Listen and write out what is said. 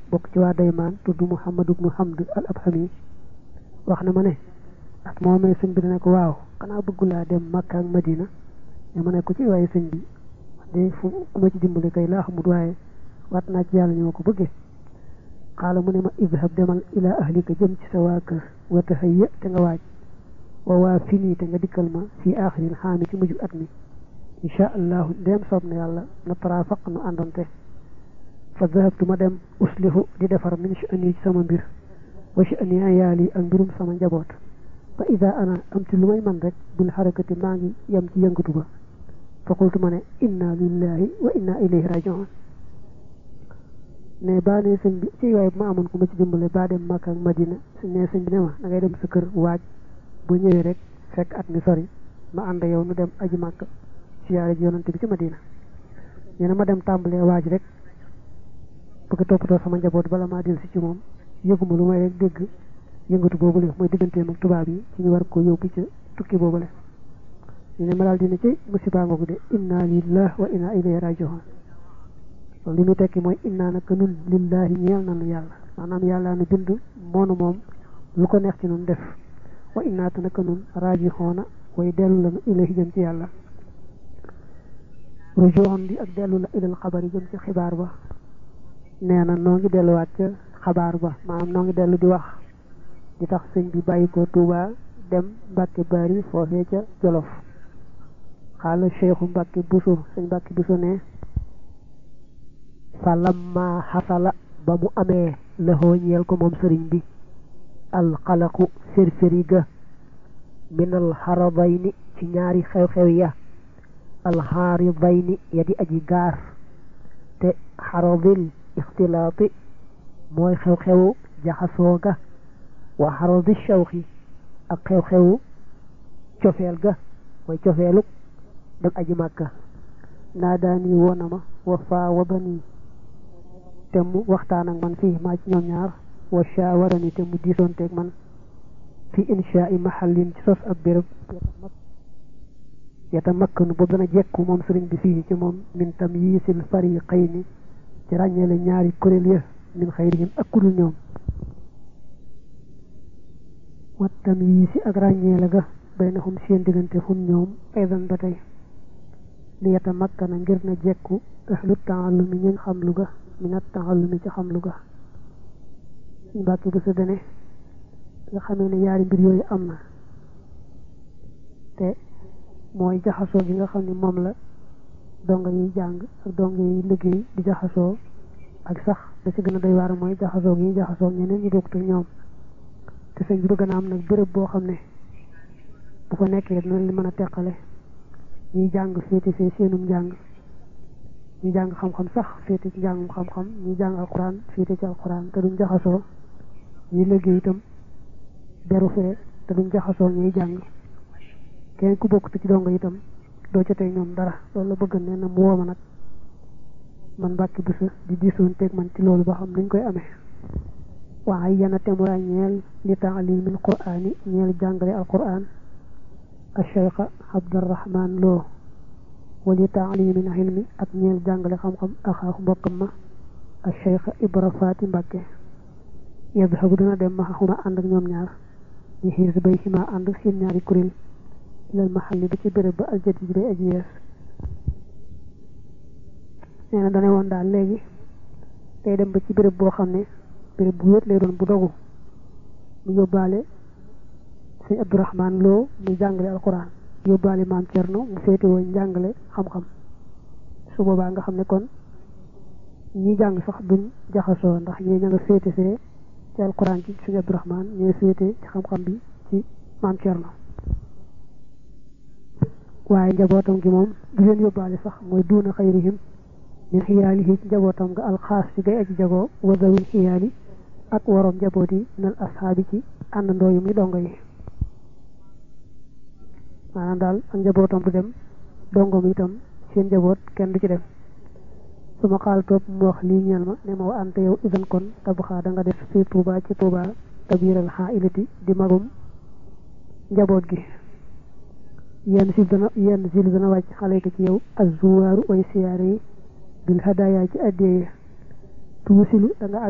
bokk ci waa daymaan tudd Muhammad ibnu Hamd al Abhami wax na ma ne at moomee sëñ bi dana ko waaw xanaa bëggu laa dem Makka ak Madina ne ma ne ko ci waaye sëñ bi de fu ku ma ci dimbali kay laa xamut waaye waat naa ci yàlla ñoo ko bëggee xaala mu ne ma idhab demal ila ahlika jëm ci sa waa kër wa tahayya te nga waaj wa waa fini te nga dikkal ma fii aaxiril xaami ci mujj at mi incha allahu ndéem soob na yàlla na tarafaq nu àndonte fa dahabtu ma dem uslihu di defar min sha'ani ci sama mbir wa sha'ani ayaali ak mbirum sama njaboot fa ida ana am ci lu may man rek bil xarakati maa ngi yem ci yëngatu ba fa qultu ma ne inna lillahi wa inna ilayhi rajiun ne baa ne sëñ bi ci waaye bu ma amoon ku ma ci dimbale baa dem Makka ak Madina ne sëñ bi ne ma da ngay dem sa kër waaj bu ñëwee rek fekk at mi sori ma ànd yow nu dem aji Makka siyaare ji yonante bi ci Madina nee na ma dem tàmbalee waaj rek bëgg toppatoo sama njaboot bala maa del si ci moom yëguma lu may rek dégg yëngatu boobule mooy digganteem ak tubaab yi ci ñu war ko yóbbu ci tukki boobule ñu ne ma daal dina ci musiba ngoogu de inna lillahi wa inna ilayhi rajiun loolu li muy tekki mooy inna naka nun lillahi ñeel nanu yàlla maanaam yàlla nu bind moonu moom lu ko neex ci nun def wa inna te naka nun rajihoona way dellu lanu ilayhi jëm ci yàlla rujuun bi ak dellu la ilal xabar yi jëm ci xibaar ba nee na noo ngi delluwaat ca xabaar ba maanaam noo ngi dellu di wax di tax sëñ bi bàyyi ko Tuuba dem Mbàkke Bari foofee ca Jolof xaala cheikhu Mbàkke Buso sëñ Mbàkke Buso ne fa lamma xasala ba mu amee laxoo ñeel ko moom sëriñ bi alxalaqu firfiri ga minal xaradayni ci ñaari xew-xew ya alxaaridayni ya di aji gaar te xaradil ixtilaati mooy xew-xewu jaxasoo ga wa xaradi shawxi ak xew-xewu cofeel ga mooy cofeelu dem aji màkka naa daani woona ma wa faawadani te mu waxtaan ak man fii maa ci ñoom ñaar wa shaawarani te mu diisoonteeg man fi inshaai mahallin ci sos ab béréb yata makkanu bu dana jekku moom sëriñ bi fii ci moom min tamyiisil fariqayni ci ràññeele ñaari kuréel ya min xayrihim ak kudul ñoom wa tamyiisi ak ràññeele ga baynahum seen diggante hum ñoom aydan ba tey li yata makkana ngir na jekku ahlu taallumi ñuñ xam lu ga minat taallumi ci xam lu ga suñ bàkki bu sa dene nga xamee ne yaari mbir yooyu am na te mooy jaxasoo gi nga xam ne moom la donga yiy jàng ak donga yi liggéey di jaxasoo ak sax da ci gën a doy waar mooy jaxasoo gi jaxasoo ñeneen ñi bokkut ak ñoom te sëñ bi bëgg na am nag béréb boo xam ne bu fa nekkee dina li mën a teqale ñuy jàng féete fee seenum njàng ñu jàng xam-xam sax féete ci njàngum xam-xam ñu jàng alxuraan féete ci alxuraan te duñ jaxasoo ñuy liggéey itam beru fee te duñ jaxasoo ñuy jàng kenn ku bokk ci donga itam doo ca tey ñoom dara loolu la bëgg nee na mu wooma nag man mbàkki bu sa di diisoon teeg man ci loolu ba xam nuñ koy amee waaye yana temura ñeel li taalimil quraani ñeel jàngale alquran al cheikha abdurahman loo wali taalimil ilmi ak ñeel jàngale xam-xam axaaxu mbokkam ma al cheikha ibra faati mbàkke yadhabu dana dem ma xuma ànd ak ñoom ñaar ñu xiis bay xima ànd seen ñaari kuréel ilal maxalli ba ci béréb ba aljadid bi day aji yees nee na dane woon daal léegi day dem ba ci béréb boo xam ne béréb bu wéet lay doon bu dogu mu yóbbaale sëñ Abdourahman Lo muy jàngale alquran yóbbaale maam Cerno mu féete woon njàngale xam-xam su boobaa nga xam ne kon ñi jàng sax duñ jaxasoo ndax ñee ña nga féete fee ci alquran ci sëñ Abdourahman ñooy féete ci xam-xam bi ci maam Cerno waaye njabootam gi moom du leen yóbbaale sax mooy duuna xayrihim min xiyaalihi ci njabootam nga alxaas ci gay aji jagoo wa zawil xiyaali ak waroom njaboot yi nal ashaabi ci àndandoo yu muy dongo yi maanaam daal ak njabootam du dem dongo mi itam seen njaboot kenn du ci dem su ma xaal topp mu wax lii ñeel ma ne ma wa ante yow idan kon tabaxaa da nga def fii Tuuba ci Tuuba kabiral xaa ilati di magum njaboot gi yenn sil dana yenn sil dana wàcc xale ko ci yow azuwaaru way siyaare yi bil hadaaya ci addiye tuusilu da nga